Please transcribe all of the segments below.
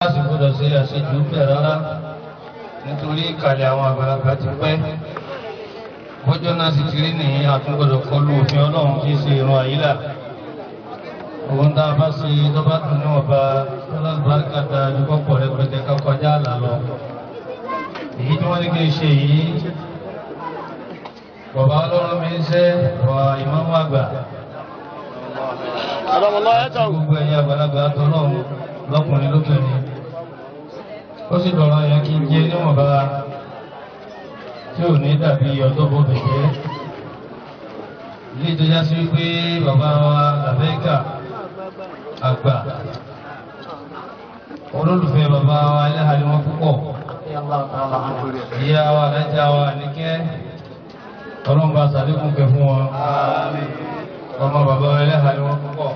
láti gbọdọ̀ ṣe àṣejù bẹ̀ rárá nítorí ìkàlẹ̀ àwọn àgbàlagbà ti pẹ́ bọ́jọ́ náà sì ti rí ní àtúngbọ̀dọ̀ kọlu òfin ọlọ́run kì í ṣe ìran àyílà òun tá a bá ṣe lọ́ba tó ní ọba ọlọ́dúnbáríkà da àdúgbò pọ̀ rẹpẹtẹ ká kọjá àlà lọ èyí tí wọ́n ní kí n ṣe yìí bàbá ọlọ́run mi ń ṣe wà ìmáàmù àgbà gbogbo ẹ̀yin àgbàlagbà tọ́lọ́run lọ́kùnrin lóbìnrin ó sì dọ̀rọ̀ yẹn kí n jẹ́ níwọ̀nba tí ò ní dàbí ọjọ́ bó bẹ̀jẹ́ ilé ìtọ́já sí wípé bàbá wa làbẹ́gà àgbà olólùfẹ́ bàbá wa ẹlẹ́hàlẹ́ wọn púpọ̀ ìyá wa alájà wa níkẹ́ ọlọ́mọba sàlékún kẹ fún wọn ọmọ bàbá wa ẹlẹ́hàlẹ́ wọn púpọ̀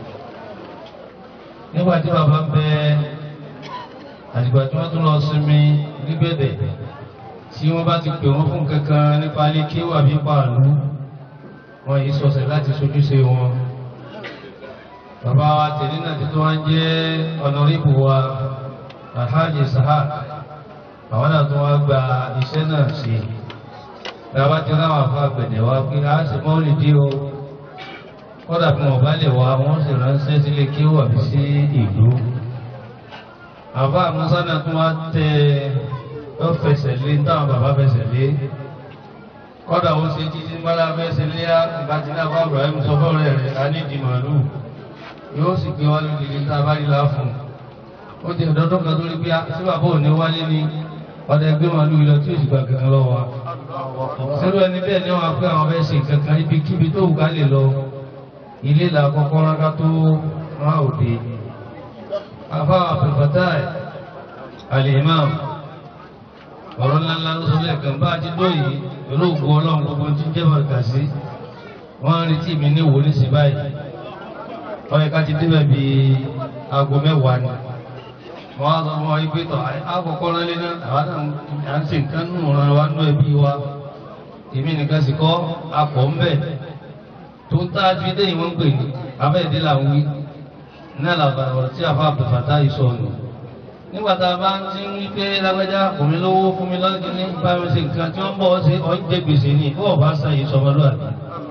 nígbà tí bàbá ń bẹ àdìgbà tí wọ́n tún lọ sinmi nígbẹ̀dẹ̀ tí wọ́n bá ti pè wọ́n fún kankan nípa ilé kéwà bí pààlú wọ́n yìí sọ̀sẹ̀ láti sojúṣe wọn. bàbá wa tẹ̀lé náà ti tó wá ń jẹ́ ọ̀nàrìbù wa alhaji sahad àwọn náà tó wá gba iṣẹ́ náà sí i. bàbá tí wọ́n wà fún àgbẹ̀dẹ̀ wa pé a sì mọ́ lè dí o kódà bí wọ́n bá lè wá wọ́n sì ránṣẹ́ sílé kéwà bí sí ìlú. àbá musa náà tó wá tẹ ó fẹsẹ̀ lé táwọn bàbá fẹsẹ̀ lé kọ́dà ó ṣe títí mọ́lá fẹsẹ̀ lé àbájí náà bá Ibrahim sọ fọ́ọ̀rẹ́ rẹ̀ a ní ìdí màálù yóò sì gbé wálé nílé tá a bá rí láàfún ó ti ọ̀dọ́dọ́ kan tó rí bí sí bàbá òní wálé ní ọ̀dà ẹgbẹ́ màálù yìí lọ tí ó sì gbàgbé lọ wa sẹ́rù ẹni bẹ́ẹ̀ ni wọ́n á pé àwọn fẹ́ ṣe kankan ibi kíbi tó wù ká lè lọ ilé là kọ́kọ́ ráká tó rán òde àfa àpèfàtà al-imam ọ̀rọ̀ ńláńlá ló sọ lẹ́ẹ̀kan bá a ti dó yìí pẹ̀lú ògùn ọlọ́run gbogbo tí ń jẹ́ bàtà sí wọ́n ń retí mi ní ìwò nísìn báyìí wọ́n yẹ ká ti débẹ̀ bí aago mẹ́wàá ni wọ́n á sọ fún wa pé tọ̀ àkọ́kọ́ ránlé náà àwọn náà à ń ṣe nǹkan nù ràn wá nú ẹbí wa èmi nìkan sì kọ́ akọ̀ ń bẹ̀ tó ń tá a fi dé ìwọ̀n pè ní abẹ́ẹ̀dé làwọn wí náà làbàrà ọ̀rọ̀ tí àfa àbùfàtà yìí sọ nù nígbà tá a bá ń ti ń wí pé lágbájá kò mí lówó fún mi lọ́dún ní bá mi ṣe nǹkan tí wọ́n bọ̀ ṣe ọ̀ ń jẹ gbèsè ní bó ọba san yìí sọmọlúwàbí.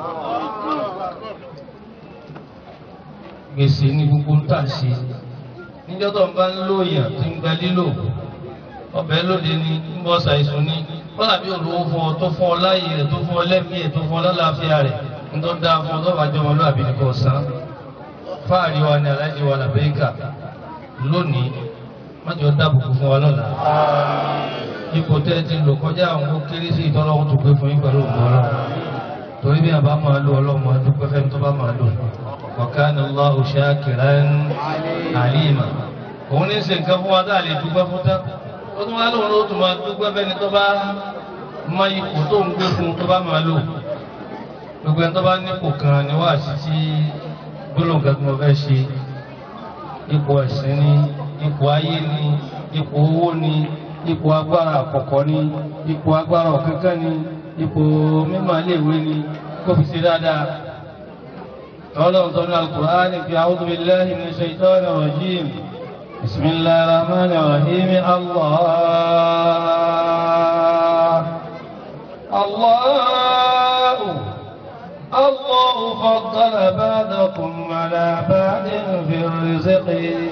gbèsè ní gbogbo ń tà ṣe níjọ́ tó ń bá ń lóyàn tí ń gba lílò ọbẹ̀ lóde ní ń bọ́ ṣàìsùn ní kọ́lá bí olówó fún ọ tó fún ọ láàyè rẹ̀ tó fún ọ lẹ́mìí ẹ̀ tó fún ọ lálàáfíà rẹ̀ ń tó dáa fún ọ tó bá jọmọ lóàbí ní kò san fáàrí wa ni aláìní wa làbẹ́ríkà lónìí májọ dábùkù fún wa lọ́la ipò tẹ́ ti lò kọjá àwọn ó kéré sí ìtọ́lọ́wọ́ tó gbé fún yín pẹ̀lú ògùn ọlọ́run torí bí àbá máa lo ọlọ́mọ dúpẹ́ fẹ́mi tó bá máa lò wa kana Allahu shakiran alima òun ní ṣe nǹkan fún wa tá a lè dúpẹ́ fún tán ó tún wá lóun ló tún máa dúpẹ́ fẹ́ni tó bá mọ ipò tó ń gbé fún tó bá máa lò gbogbo ẹni tó bá nípò kan ni wá sí tí gbólóhùn kan tí mo fẹ́ ṣe ipò ẹ̀sìn ni ipò ayé ni ipò owó ni ipò agbára àkọ́kọ́ ni ipò agbára ọ̀kankan ni ipò mímọ̀ iléèwé ni kó fi ṣe dáadáa. ọlọ́run tó ní al-Qur'ani fi a'udhu billahi minash shaitani rajim bismillahir rahmanir rahim Allah Allah الله فضل بعضكم على بعض في الرزق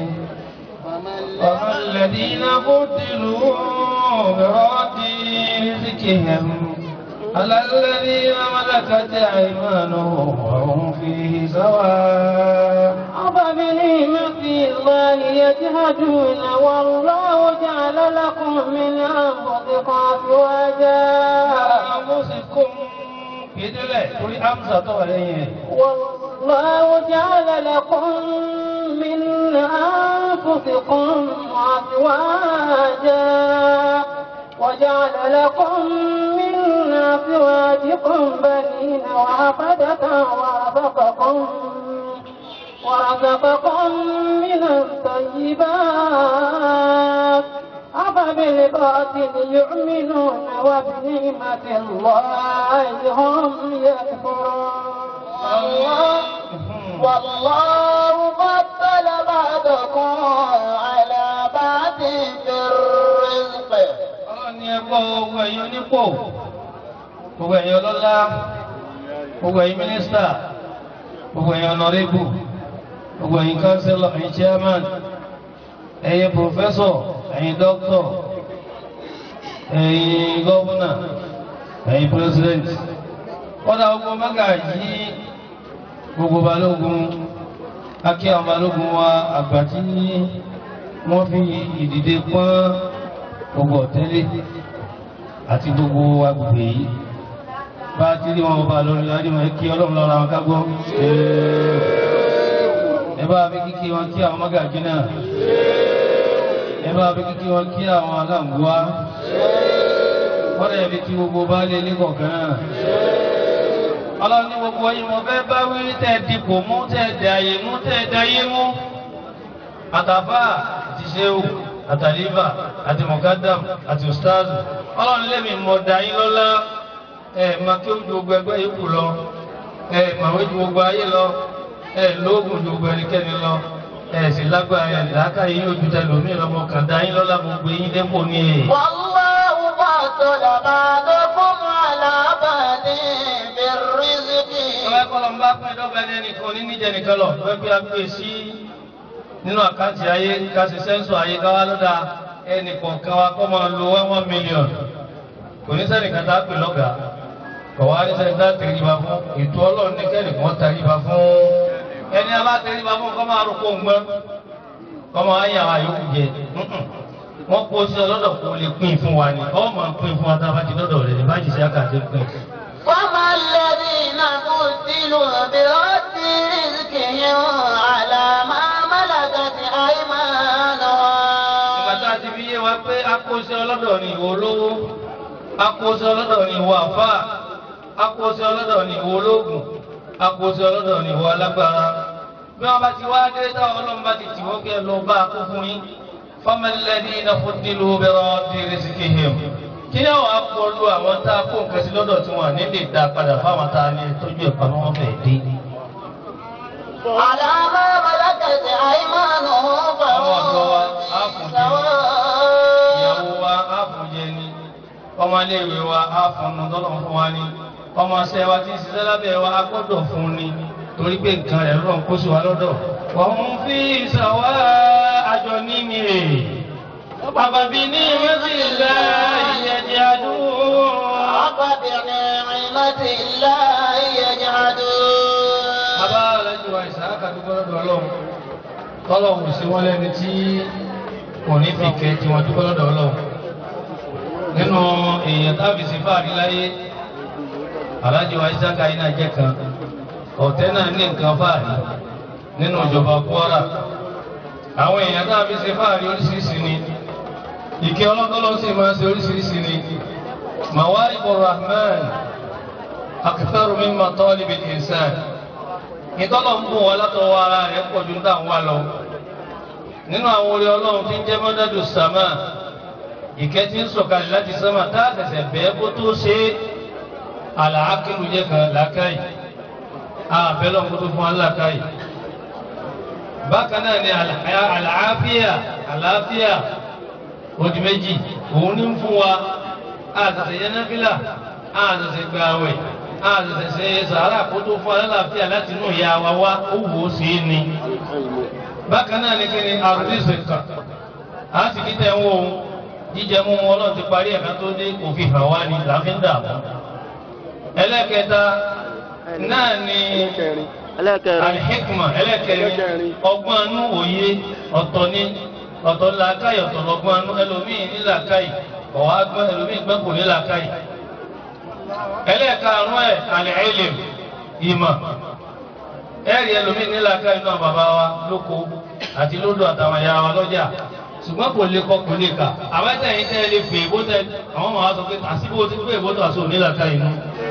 وما الذين قتلوا براد رزقهم على الذين ملكت أيمانهم وهم فيه سواء أفبنعمة الله يجهدون والله جعل لكم من أنفسكم أزواجا أنفسكم ìdílẹ̀ torí amsa tó wà lẹ́yìn ẹ̀. والله جعل لكم من أنفسكم أزواجا وجعل لكم من أزواجكم بنين وحفدة ورزقكم ورزقكم من الطيبات أفبالباطل يؤمنون وبنعمة الله هم يكفرون الله والله فضل بعضكم على بعض púpọ̀ gbogbo ẹ̀yin onípò gbogbo ẹ̀yin ọlọ́lá gbogbo ẹ̀yin mínísítà gbogbo ẹ̀yin ọ̀nàrẹ́bù gbogbo ẹ̀yin kánsílọ̀ ẹ̀yin chairman ẹ̀yin pòfẹ́sọ̀ ẹ̀yin dókítọ̀ ẹ̀yin gọ́vùnà ẹ̀yin president kọ́dà gbogbo mágàjí gbogbo balógun akí àwọn balógun wa àgbà tí wọ́n fi ìdìde pọ́n gbogbo ọ̀tẹ́lẹ̀ àti gbogbo agbègbè yìí bá a ti rí wọn bá lórí adéwọ̀n kí ọlọ́run lọ́ra wọn kágbọ́ ẹ bá fi kíkí wọn kí àwọn mágàjí náà ẹ bá fi kíkí wọn kí àwọn aláǹgbọ́á wọ́n lè fi kí gbogbo bá lé ilé kọ̀ọ̀kan náà ọlọ́run ní gbogbo yín mo fẹ́ bá wí tẹ̀ dipò mú tẹ̀ dàyè mú tẹ̀ dàyè mú àtàfà àti ṣéwù àtàlífà àti mọ̀kádàm àti ustazu ọlọ́run lẹ́mìí mọ̀ dàyín lọ́lá ẹ̀ máa kí ó ju gbogbo ẹgbẹ́ yòókù lọ ẹ̀ màwé ju gbogbo ayé lọ ẹ̀ lóògùn ju gbogbo ẹnikẹ́ni lọ ẹ̀ sì lágbára ẹ̀ làákà yín ojú tẹ lómi lọ́mọ kàn dàyín lọ́lá gbogbo yín dépò ní èyí. والله فضل بعضكم على بعض بالرزق Ọba kọ́ lọ ń bá pín dọ́gba ní ẹnìkan ní níjẹ nìkan lọ, wọ́n gbé agbé sí nínú àkáǹtì ayé ká ṣe sẹ́ńsọ̀ ayé ká wá lọ́dà ẹnìkan kan wa kọ́ máa lo one one million. Kò ní sẹ́nìkan tá a pè lọ́gàá. Kọ̀ wá ní sẹ́nìkan tá a tẹríba fún. Ètò ọlọ́run ní kẹ́nìkan tẹríba fún. Ẹni a bá tẹríba fún kọ́ máa rò kó ń gbọ́n. Kọ́ máa yà wá yòókù jẹ. Wọ́n kó sí ọlọ́dọ̀ kó lè pín fún wa ni. Ọ́ máa pín fún wa tá a bá ti dọ́dọ̀ rẹ̀ ní bájì sí àkàtì pín. وما الذين قتلوا برد رزقهم على ما ملكت أيمانهم Ìgbà tá a ti fi yé wa pé akóṣe ọlọ́dọ̀ ni ìwọ olówó, akóṣe ọlọ́dọ̀ ni ìwọ àfáà, akóṣe ọlọ́dọ̀ ni ìwọ ológun, akóṣe ọlọ́dọ̀ ni ìwọ alágbára. Bí wọ́n bá ti wá dé táwọn ọlọ́run bá ti tì wọ́n kẹ́ lọ bá a kó fún yín. Fọ́mẹ́lẹ́dí iná fún nílùú bẹ̀rẹ̀ ti rìsíkì hìm. Kí ni àwọn akọlù àwọn tá a kó nǹkan sí lọ́dọ̀ tí wọ́n ní lè dá padà fáwọn tá a ní tójú ẹ̀pá wọn fẹ̀ dé. على ما ملكت أيمانهم Àwọn ọ̀dọ́ wa á فهم fún jẹ. سواء ìyàwó wa á fún jẹ ni ọmọléèwé wa á fún un tọ́lọ̀ fún wa ni ọmọọṣẹ́ wa tí ń ṣiṣẹ́ lábẹ́ wa á gbọ́dọ̀ fún ni torí pé nǹkan rẹ̀ lọ́n kó sí wa lọ́dọ̀. wọ́n ń fi ìṣàwá àjọ níní è àbàbí ní mẹ́tìlá ìyẹ̀dẹ̀ àdúgbò. أفبنعمة الله يجحدون bàbá alájú wa ìṣàkà dúpọ́ lọ́dọ̀ ọlọ́run tọ́lọ́hùn sí wọ́n lẹ́ni tí kò ní fi kẹ́ tí wọ́n dúpọ́ lọ́dọ̀ ọlọ́run nínú èèyàn tábì sí fáàrí láyé alájú wa ìṣàkà yìí náà jẹ́ kan ọ̀tẹ́ náà ní nǹkan fáàrí nínú ìjọba Kwara àwọn èèyàn tábì sí fáàrí oríṣiríṣi ni ìkẹ́ ọlọ́tọ́lọ́ sì máa ń ṣe oríṣiríṣi ni mawaribu rahman akitharu mimma talibil insan ìtọ́lọ̀ ń bùn wọn látọwọ́ ara rẹ̀ pọ̀ ju dáhùn wá lọ. nínú àwọn orí ọlọ́run tí ń jẹ́ mọ́dádù sàmà ìkẹ́ tí ń sọ̀kalẹ̀ láti sàmà tá a tẹ̀sẹ̀ bẹ́ẹ̀ kó tó ṣe é àlàákìlú jẹ́ kan làákàyè àbẹ̀lọ̀ kó tó fún wa làákàyè. bákan náà ni àlàáfíà àlàáfíà odi méjì òun ní ń fún wa àtẹ̀sẹ̀ yẹn náfìlà àtẹ̀sẹ̀ gbààwẹ̀ àtẹ̀sẹ̀ sàárà kó tó fún alálàáfíà láti inú ìyá wa wá ó wò ó sí ni. bákan náà ni kí ni àrùdíṣe kan a sì kí tẹ̀ ń wo jíjẹ mú wọn náà ti parí ẹ̀ka tó dé òfin hàn wá ni làáfíń dààmú. ẹlẹ́kẹta náà ni alihikma ẹlẹ́kẹrin ọgbọ́n anú òye ọ̀tọ̀ ni ọ̀tọ̀ làákàyè ọ̀tọ̀ lọ́gbọ́n anú ẹlòmíì ní làákàyè ọ̀wá gbọ́n ẹlòmíì gbọ́n kò ní làákàyè ẹlẹ́ẹ̀karùn ẹ̀ al-ilm ìmọ̀ ẹ̀rí ẹlòmíì nílà ká inú àwọn bàbá wa lóko àti lódò àtàwọn ẹ̀yà wa lọ́jà ṣùgbọ́n kò lè kọ́ kò lè kà àwọn ẹ̀sẹ̀ yìí tẹ́ ẹ lè fè é bó tẹ àwọn ọmọ wa sọ pé àsìkò ti pé èbó tó àṣọ nílà ká inú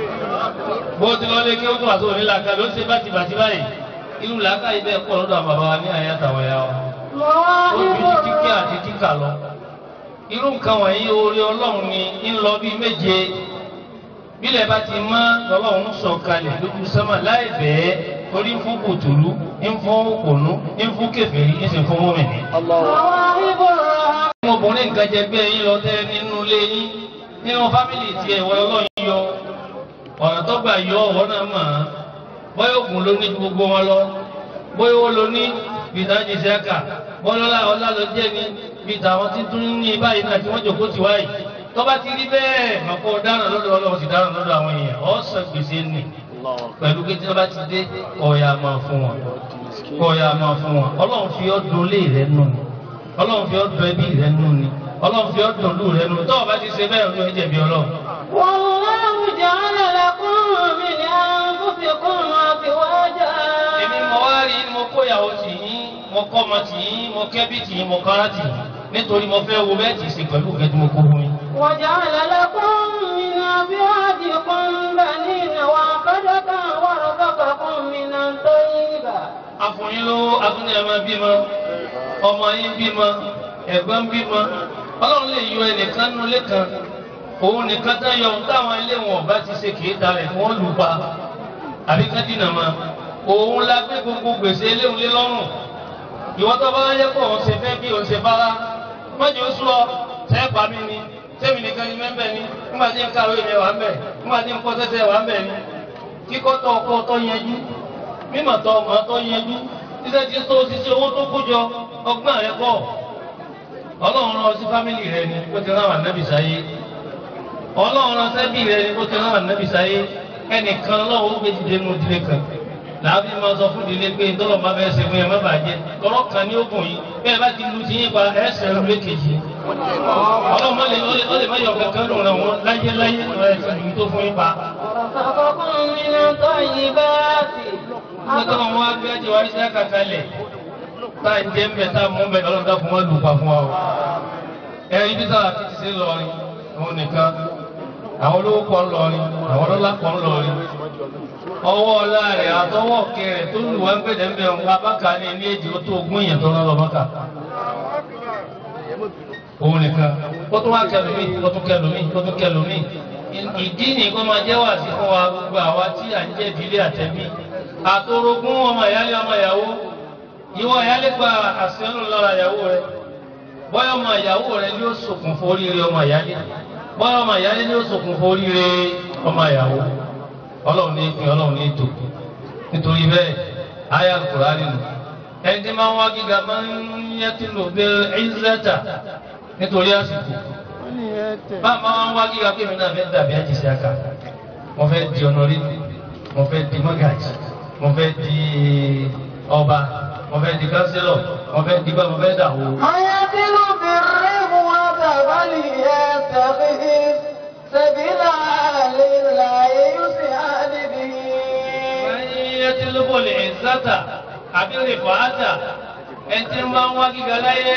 bó ti lọ lé kí ó tó àṣọ nílà ká ló ṣe bàtì bàtì báyìí irú làákà yìí bẹ́ẹ̀ pọ̀ lọ́dọ̀ àwọn bàbá wa ní àyè àtàwọn ẹ̀yà wa ó ju ti kíkẹ́ àti kíkà lọ irú nǹkan wọ̀nyí oore ọlọ́run ni ń lọ bíi méje bílẹ̀ bá ti mọ́ lọ́lọ́run sọ kalẹ̀ lójú sánmà láì bẹ́ẹ̀ torí ń fún kòtòlú ń fún òkònú ń fún kèfèrí ń sì fún mọ́mìnì. مواهب الرحمن ọmọbìnrin nǹkan jẹ bí ẹyin lọ tẹ nínú ilé yín nínú fámìlì tiẹ̀ ìwọ ọlọ́run yọ ọ̀nà tó gbà yọ ọ̀wọ́ náà mọ̀ ọ́n bóyá ògùn ló ní ju gbogbo wọn lọ bóyá owó ló ní bí ìdájí sẹ́ka bọ́lọ́lá ọlá ló jẹ́ ní bí tàwọn tí tún ní báyìí náà tí wọ́n jòkó ti wáyìí tó bá ti rí bẹ́ẹ̀ mọ̀kọ́ dáràn lọ́dọ̀ ọlọ́run sì dáràn lọ́dọ̀ àwọn èèyàn ọ̀sán gbèsè nì pẹ̀lú pé tí wọ́n bá ti dé ọ̀yà máa fún wọn ọ̀yà máa fún wọn ọlọ́run fi ọdún lé rẹ nù ni ọlọ́run fi ọdún ẹbí rẹ nù ni ọlọ́run fi ọdún lù rẹ nù tó o bá ti ṣe bẹ́ẹ̀ ọdún ẹ̀jẹ̀ bí ọlọ́run. والله جعل لكم من أنفسكم أزواجا èmi mo wá rí mo kó ìyàwó tì yín mo kọ́ ọmọ tì yín mo kẹ́bí tì yín mo kára tì yín nítorí mo fẹ́ wo bẹ́ẹ̀ tì í ṣe pẹ̀lú ìkẹ́jú mo kó fún yín. وجعل لكم من أزواجكم بنين وحفدة ورزقكم من الطيبات afúnyín lówó afúnyín ẹ̀ máa bímọ ọmọ yín bímọ ẹ̀gbọ́n bímọ ọlọ́run lè yọ ẹnìkan nínú ilé kan òun nìkan tán yọ ohun táwọn ilé wọn ọba ti ṣe kìí dalẹ̀ kí wọ́n lù pa àbí ká dínà mọ́ òun la gbé gbogbo gbèsè léwu lé lọ́rùn ìwọ́n tó bá yẹ kó òun ṣe fẹ́ bí òun ṣe bára mọ́jọ́ ó sọ tẹ́ pa mí ni tẹ́mi nìkan ni mẹ́mbẹ́ ni nígbà tí ń kàwé mi wà ń bẹ̀ nígbà tí ń kọ́ tẹ́tẹ́ wà ń bẹ̀ ni kíkọ́ tó ọkọ́ tó yẹjú mímọ̀ tó ọmọ tó yẹjú títẹ́ tí tó ṣiṣẹ́ owó tó kójọ ọgbọ́n rẹ pọ̀ ọlọ́run rán ọ sí fámìlì rẹ ni kó ti rán wà nábì sáyé ọlọ́run rán sẹ́bí rẹ ni kó ti rán wà nábì sáyé ẹnìkan lọ́wọ́ ó gbé dìde nù ìdílé kan làbí máa sọ fún ìdílé pé tọ́lọ̀ máa fẹ́ ṣe fún yẹn má bàjẹ́ tọ́lọ̀ kan ní ogun yìí bẹ́ẹ̀ bá ti lu ti yín pa ẹsẹ̀ rẹ̀ lékejì ọlọ́run má lè ó lè má yọ kankan lòun rẹ̀ wọ́n láyé láyé ẹsẹ̀ lùmí tó fún yín pa. ورزقكم من الطيبات nígbà wọn wá gbé ẹjẹ wá iṣẹ́ kàkálẹ̀ tá à ń jẹ́ ń bẹ̀ tá à mú bẹ̀ ọlọ́dà fún wọn lù pa fún wa o. ẹ ibi tá a ti ti ṣe lọrin òun nìkan àwọn olówó kan lọrin àwọn ọlọ́lá kan lọrin ọwọ́ ọlá rẹ̀ àtọwọ́ kẹrẹ̀ tó lù wá ń gbẹ̀dẹ̀ ń bẹ̀ ń wá bákà ní ilé èjì ó tó ogún èèyàn tó rán lọ bákà. òun nìkan ó tún wá kẹlòmíì ó tún kẹlòmíì ó tún kẹlòmíì ìdí nìkan máa jẹ́ wà sí fún wa gbogbo àwa tí à ń jẹ́ ìdílé àtẹ̀bí àtòrogún ọmọ ìyálé ọmọ ìyàwó ìwọ ìyálé gba àṣẹnù lọ́ra ìyàwó rẹ bọ́yọ̀ ọmọ ìyàwó rẹ ni ó ṣokùn fún oríire ọmọ ìyálé bọ́yọ̀ ọmọ ìyálé ni ó ṣokùn fún oríire ọmọ ìyàwó ọlọ́run ní ìpín ọlọ́run ní ètò nítorí bẹ́ẹ̀ ayé Al-Kùránì nínú ẹni tí máa ń wá gíga máa ń yẹ tí lò bẹ́ẹ̀ ẹ̀ńzẹ́tà nítorí àsìkò bá máa ń wá gíga pé mi náà fẹ́ dàbí àjèsí àkà mo fẹ́ di ọ̀nàrí mo fẹ́ di mọ́gàjì mo fẹ́ di ọba mo fẹ́ di kánsílọ̀ mo fẹ́ di bá mo fẹ́ dàwó. ويصل بالرغوة فليتخذ سبيلا لله يسعد به ẹyẹ tí ló bọ̀ lè ẹ̀sátà àbí lè fàátà ẹni tí máa ń wá gíga láyé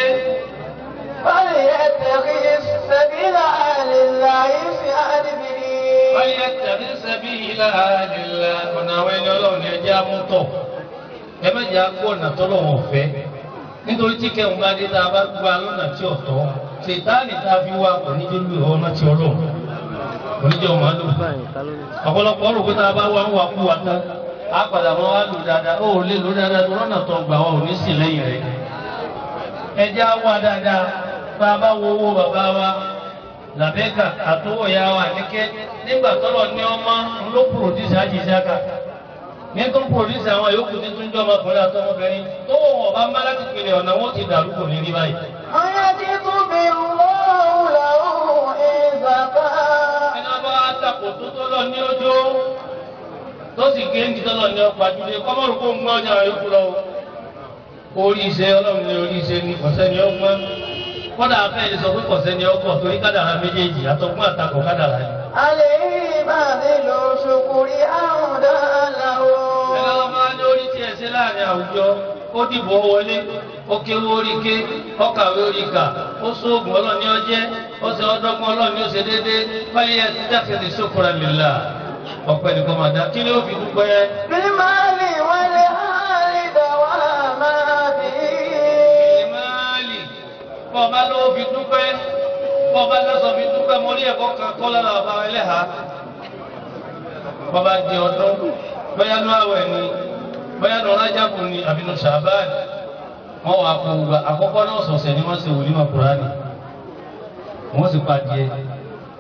فليتخذ سبيلا لله يسعد به wọ́n yẹ tẹ̀lé sẹ́bí ilá àdìlá ọ̀nà àwọn ẹni ọlọ́run ní ẹjẹ́ amútọ̀ ẹ mẹ́jẹ akó ọ̀nà tọ́lọ́wọ̀n ọ̀fẹ́ nítorí tí kẹ́hùn bá dé tá a bá gba lọ́nà tí ọ̀tọ̀ ṣètáàlì tá a fi wá onídélú ọ̀nà tí ọlọ́run oníjẹ́ ọmọ àlò ọ̀pọ̀lọpọ̀ ọ̀rọ̀ pé tá a bá wá ń wá kú wa tán á padà mọ́ wá lò dáadáa ó lè lò dáadáa tó lọ́nà tó gbà wá ò ní sì lẹ́yìn rẹ̀ ẹjẹ́ á wá dáadáa bá a bá wo owó bàbá wa làbẹ́kà àtọwọ̀ ya wa níkẹ́ nígbà tọ́lọ̀ ní ọmọ ló pòròdúsì àjíṣáka ní tó ń pòròdúsì àwọn yòókù ní tún jọ ọmọkùnrin àtọmọbìnrin tó wọ̀ wọ̀ bá ń bá láti pinnu ọ̀nà wọn ti dàrú kò ní rí báyìí. ويجد بالله له إذا ẹni wọn bá takò tó tọ́lọ̀ ní ọjọ́ tó sì gé ní tọ́lọ̀ ní ọkọ̀ àjùlé kọ́mọ́rù kó ń gbọ́ ọjà yòókù lọ. orí iṣẹ́ ọlọ́run ní orí iṣẹ́ ní kọ̀sẹ́ ni ọgbọ́n kọ́dà afẹ́ lè sọ pé kọ̀sẹ́ ni ọkọ̀ torí kádàrá méjèèjì àtọ̀gbọ́n àtakò kádàrá ni. عليه باذل شكر أهدى له ẹ̀rọ ọmọ adé orí tiẹ̀ ṣe láàrin àwùjọ ó dìbò wọlé ó kéwó orí ké ó kàwé orí kà ó sóògùn ọlọ́ọ̀ni ọjẹ́ ó ṣe ọdọ́gbọ́n ọlọ́ọ̀ni ó ṣe déédéé báyìí ẹ ti dákẹ́lẹ́ sókòrò lílà ọ̀pẹ nìkan máa dá kí ni ó fi dúpẹ́. بالمال والآل دواما به ìmáàlì bọ́ọ̀bá ló fi dúpẹ́ bọ́ọ̀bá lọ́sọ̀ fi dúpẹ́ mo rí ẹ̀kọ́ kan kọ́ lára ọba ẹlẹ́hà bọ́ọ̀bá di ọdún bóyá nú àwẹ̀ ni bóyá nú rájàbù ni àbí nú sàbáàdì wọ́n wà kó gbogbo àkọ́kọ́ náà sọ̀sẹ̀ ni wọ́n ṣe wòlímọ̀ kúránì wọ́n sì pa díẹ̀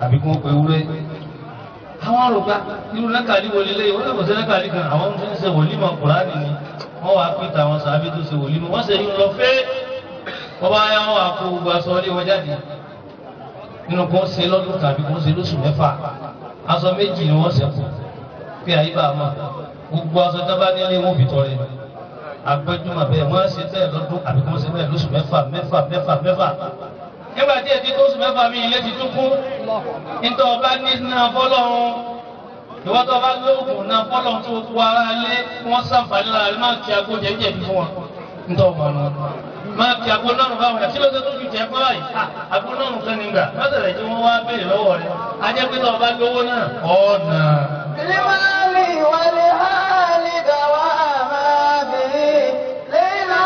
àbí kí wọ́n pe ewúrẹ́ àwọn àrògbà irú lẹ́kàlí wo lélẹ́yìn wọ́n lè kọ́ sí lẹ́kàlí kan àwọn tó ń ṣe wòlímọ̀ kùránì ni wọ́n wàá pín tàwọn sàbí tó ṣe wòlímọ̀ wọ́n ṣe yín lọ fẹ́ wọ́n bá yá wọn àpò gbogbo aṣọ ilé wọn jáde nínú kó ṣe lọ́dún tàbí kó ṣe lóṣù mẹ́fà aṣọ méjì ni wọ́n ṣẹ̀kù pé àyíbá mọ̀ gbogbo aṣọ dábàá nílé wọn fi tọrẹ agbẹjúmọ̀ bẹ́ẹ̀ wọ́n ṣe bẹ́ẹ̀ lọ́dún àbí kó ṣe bẹ́ẹ̀ lóṣù mẹ́fà mẹ́fà mẹ́fà mẹ́fà nígbà tí èdè tó oṣù mẹ́fà mi ilé ti tún kún nítorí ọba ní náà fọlọ́run ìwọ́n tó bá lóògùn náà fọlọ́run tó kú ara lé wọ́n sàǹfààní lára rẹ̀ máa kí agbó jẹ́jẹ́ bí fún wọn nítorí ọba náà máa kí agbó náà bá wọn kí ló dé tó fi jẹ́ pé báyìí agbó náà kan nígbà lọ́sẹ̀rẹ̀ tí wọ́n wá béèrè lọ́wọ́ rẹ̀ ajẹ́ pé tó ọba lówó náà ọ̀nà. بالمال والآل دواما به ليلا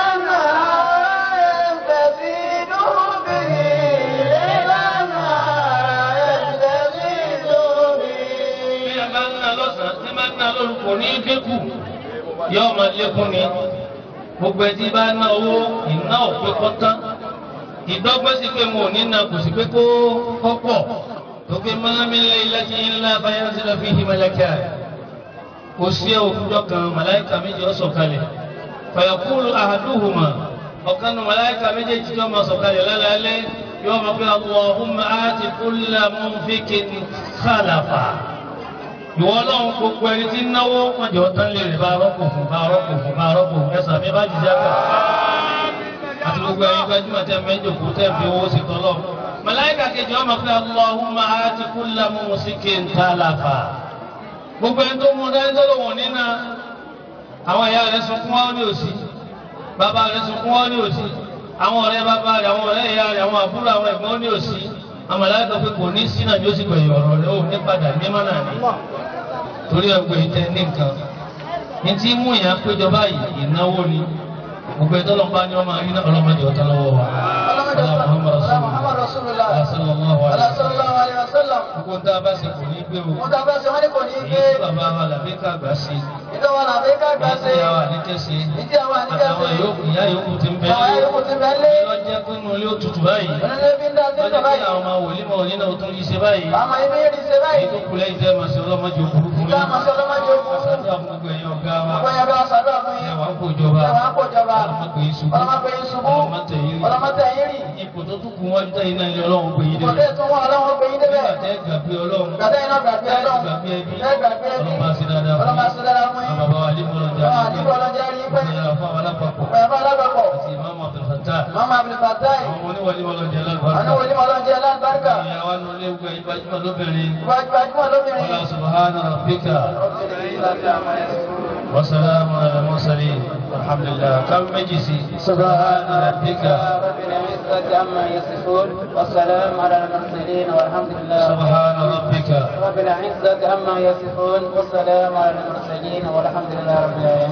نهارا تزيد به ليلا نهارا تزيد bí به a bá ń ná lọ́sàn-án tí máa ń ná lóru kò ní dínkù yóò máa lékún ni gbogbo ẹtí bá ná owó ìná òpé kọ́tán ìdọ́gbẹ́ sí pé mo ò ní ná kò sí pé kó kọ́pọ̀ tókè mọ́lámi lé láti ńlá báyọ̀ sí lọ́fi himalaya kò sí òkújọ kan màláìka méjì ó sọ̀kalẹ̀ fàyàkúrú àhàdúhùmá ọ̀kan nu màláìka méjèèjì tó máa sọ̀kalẹ̀ lálẹ́ yóò máa pé Allahumma áti kulla munfikin khalafa ìwọ ọlọ́run gbogbo ẹni tí ń náwó wọn jọ tán lè rí bá rọ́pò fún bá rọ́pò fún bá rọ́pò fún ẹ̀sà mi bá jìjà kà àti gbogbo ẹ̀yin gbajúmọ̀ tẹ́ mẹ́jọ kú tẹ́ fi owó sí tọ́lọ́ màláìka kejì wọn máa pé Allahumma áti kulla mumsikin talafa gbogbo ẹni tó mú dání tó lòun nínà àwọn ìyá rẹ̀ sunkún wọn ní òsì bàbá rẹ̀ sunkún wọn ní òsì àwọn ọ̀rẹ́ bàbá rẹ̀ àwọn ọ̀rẹ́ ìyá rẹ̀ àwọn àbúrò àwọn ẹ̀gbọ́n ní òsì àmàlà tó pé kò ní sínú àjọ sì gbẹ̀yìn ọ̀rọ̀ rẹ̀ ó ní padà ní mọ́nà ní torí ẹgbẹ́ ìtẹ́ ní nǹkan ní tí mú ìyá péjọ báyìí ìnáwó ni gbogbo ìtọ́lọ́mbá ni wọ́n máa rí náà ọlọ́mọdé ọ̀tá lọ́wọ́ wa ọlọ́mọdé محمد رسول الله sallallahu على alaihi صلى الله عليه وسلم gbogbo ń tá a bá ṣe kò ní gbé o wọ́n ta fẹ́ ṣe wọ́n ní kò ní èyí gbé tí bàbá wa làbí kàgbà sí ìjọba làbẹ́ ká gbà èyí ṣe tí ìyá wa ní kẹ́sì ìdí àwọn àníkẹ́ àtàwọn yòókù ìyá yòókù ti ń bẹ àwọn ayélujára ti bẹ́ẹ̀ lé lọ́jẹ́ pé inú ilé ó tutù báyìí onílé bí ń dá sí lọ́jọ́ ìjọba pé yìí àwọn ọmọ wòlíì mọ̀ òní náà ó tún yí ṣe báyìí àmọ́ ibi yìí ṣe èyí báyìí tó kù lẹ́yìn tẹ́ máa ṣe ọlọ́mọdé òkúrú fún ìgbà àmọ́ sí ọlọ́mọdé ogun àṣàdúrà fún gbogbo ẹ̀yin ọ̀gá wa ọgbọ́n yẹn bá ṣàdúrà fún yín ẹ̀ wá ń kó ìjọba ẹ̀wọ̀n á kó jọba ọlọ́mọdé yìí ṣubú ọlọ́mọdé yín ṣubú ọlọ́mọdé yìí rí ọlọ́mọdé yín rì ipò tó tún kù wọ́n jẹ́ iná ilé ọlọ́run gbé yín kò débẹ̀ lè tún wọn ọlọ́wọ́ gbé yín débẹ̀ nígbà tẹ́ gbàgbé ọlọ́run gàdá iná gbàgbé tẹ́ ọlọ́run gbàgbé ẹbí ẹ gbàgbé ẹbí ọlọ́run bá ṣe dáadáa fún ọlọ́mọ yín àṣẹ dára fún yín àwọn bàbá wa lè mọ̀ lọ́jà àwọn àdìgbò ọlọ́jà rí pé ìyára fún àwọn alápapọ̀ ọ̀yàbá alágbàpọ̀ àti ìmáàmù Abdulfatah mama abdulfatai àwọn ọmọ oníwọlé wọn lọ́jà àwọn lálùbáríkà wòlíì ọlọ́jà alágbàrúkà ìyàwó nù lé gbẹ ìgbàjúmọ̀ lóbìnrin gbajúmọ̀ lóbìnrin wọlá subhana rabbika wa salamun ala mursalin alhamdulillah kam méjì sí subhana rabbika رب العزة عما يصفون والسلام على المرسلين والحمد لله subhana rabbika رب العزة عما يصفون والسلام على المرسلين والحمد لله رب العالمين